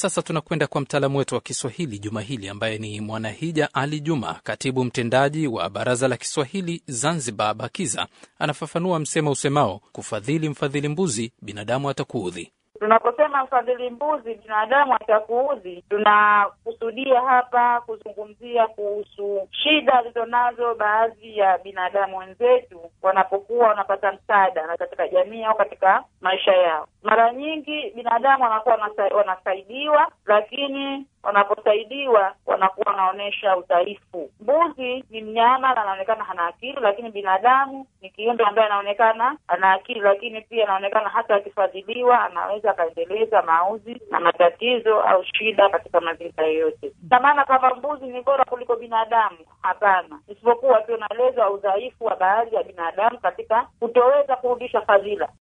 sasa tunakwenda kwa mtaalamu wetu wa Kiswahili juma hili ambaye ni Mwanahija Ali Juma, katibu mtendaji wa Baraza la Kiswahili Zanzibar, BAKIZA. Anafafanua msemo usemao kufadhili mfadhili mbuzi, binadamu atakuudhi. Tunaposema mfadhili mbuzi binadamu atakuudhi, tunakusudia hapa kuzungumzia kuhusu shida alizonazo baadhi ya binadamu wenzetu wanapokuwa wanapata msaada na katika jamii au katika maisha yao. Mara nyingi binadamu wanakuwa wanasa, wanasaidiwa, lakini wanaposaidiwa wanakuwa wanaonyesha udhaifu. Mbuzi ni mnyama na anaonekana hana akili, lakini binadamu ni kiumbe ambaye anaonekana ana akili, lakini pia anaonekana hata akifadhiliwa anaweza akaendeleza mauzi na matatizo au shida katika mazingira yoyote. Na maana kama mbuzi ni bora kuliko binadamu, hapana, isipokuwa tu unaeleza udhaifu wa baadhi ya binadamu katika kutoweza kurudisha fadhila.